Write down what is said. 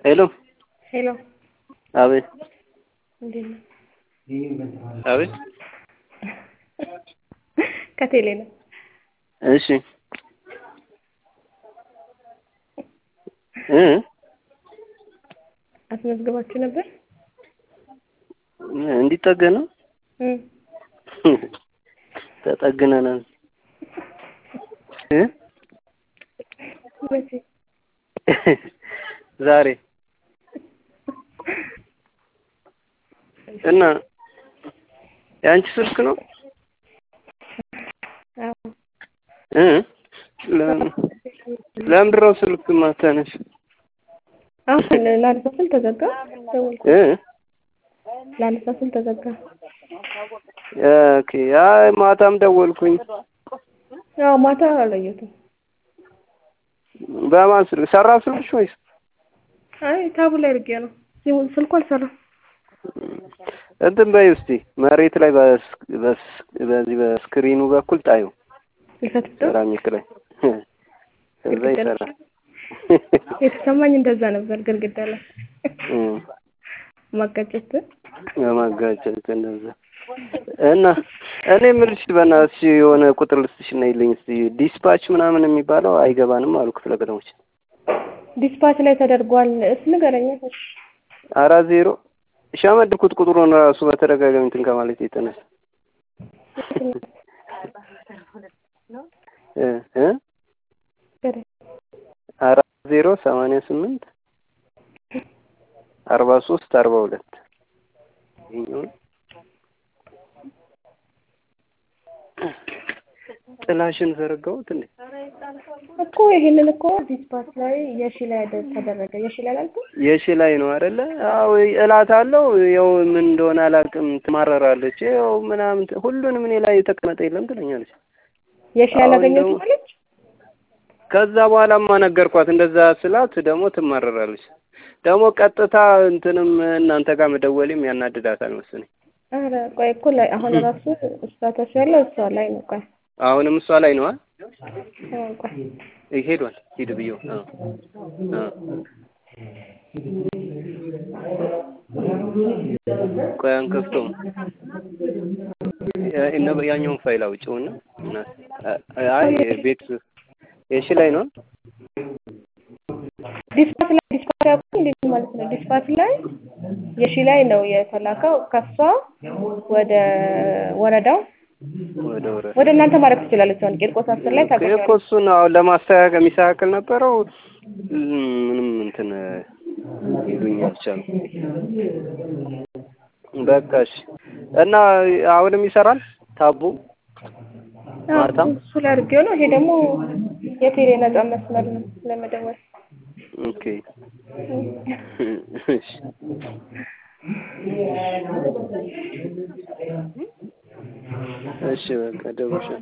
ሄሎ ሄሎ አቤት እንዴት ነው? አቤት ከቴሌ ነው። እሺ እ አስመዝግባችሁ ነበር? እንዲጠገን ነው እ ተጠግነናል እ መቼ? ዛሬ እና የአንቺ ስልክ ነው አዎ እ ለምን ለምንድን ነው ስልክ ማታነሽ? አሁን ላነሳ ስል ተዘጋ። ደወልኩ እ ላነሳ ስል ተዘጋ። ኦኬ አይ ማታም ደወልኩኝ። አዎ ማታ አላየሁትም። በማን ስልክ ሰራ ስልክሽ ወይስ? አይ ታቡ ላይ አድርጌ ነው ሲሆን ስልኩ አልሰራም። እንትን በይ እስቲ መሬት ላይ በስ በስ በዚህ በስክሪኑ በኩል ጣዩ ይፈትፍተው ሴራሚክ ላይ ከዛ ይሰራል። የተሰማኝ እንደዛ ነበር። ግድግዳ ላይ እ ማጋጨት በማጋጨት እንደዛ እና እኔ የምልሽ በእናትሽ የሆነ ቁጥር ልስጥሽ እና ይለኝ እስቲ ዲስፓች ምናምን የሚባለው አይገባንም አሉ ክፍለ ከተሞች ዲስፓች ላይ ተደርጓል። እስ ንገረኝ። አራት ዜሮ ሻመድኩት ቁጥሩን ራሱ በተደጋጋሚ እንትን ከማለት የተነሳ እ እ አራት ዜሮ ሰማንያ ስምንት አርባ ሶስት አርባ ሁለት ይኸኛውን ጥላሽን ዘረጋሁት እንዴ? እኮ ይሄንን እኮ ዲስፓች ላይ የሺ ላይ አደ- ተደረገ። የሺ ላይ አላልኩም? የሺ ላይ ነው አይደለ? አዎ እላታለሁ። ያው ምን እንደሆነ አላውቅም። ትማረራለች። ያው ምናምን ት- ሁሉንም እኔ ላይ የተቀመጠ የለም ትለኛለች። የሺ አሁን ያላገኘችው ደግሞ- ማለች ከዛ በኋላማ ነገርኳት። እንደዛ ስላት ደግሞ ትማረራለች። ደግሞ ቀጥታ እንትንም እናንተ ጋር መደወሌም ያናድዳታል መሰለኝ። ኧረ ቆይ እኮ ላይ አሁን ራሱ ስታተስ ያለው እሷ ላይ ነው። ቆይ አሁንም እሷ ላይ ነዋ። አዎ፣ ቆይ ሄዷል። ሂድ ብዬው አዎ አዎ ቆይ አንከፍተውም። ያ- እነ- ያኛውን ፋይል አውጪውና እና አይ ቤት የሺ ላይ ነው። ዲስፓች ላይ ዲስፓች ያልኩት እንዴት ማለት ነው? ዲስፓች ላይ የሺ ላይ ነው የተላከው። ከሷ ወደ ወረዳው ወደ ወረ ወደ እናንተ ማድረግ ትችላለች። አሁን ቂርቆስ አስር ላይ እኮ ታገኛለች። እሱን አሁን ለማስተካከል የሚስተካከል ነበረው ምንም እንትን ይሉኝ አልቻሉም። በቃ እሺ። እና አሁንም ይሰራል ታቡ ማታ? እሱ ላይ አድርጌው ነው። ይሄ ደግሞ የቴሌ ነጻ መስመር ነው ለመደወል ኦኬ እሺ እሺ በቃ ደውልሻለሁ።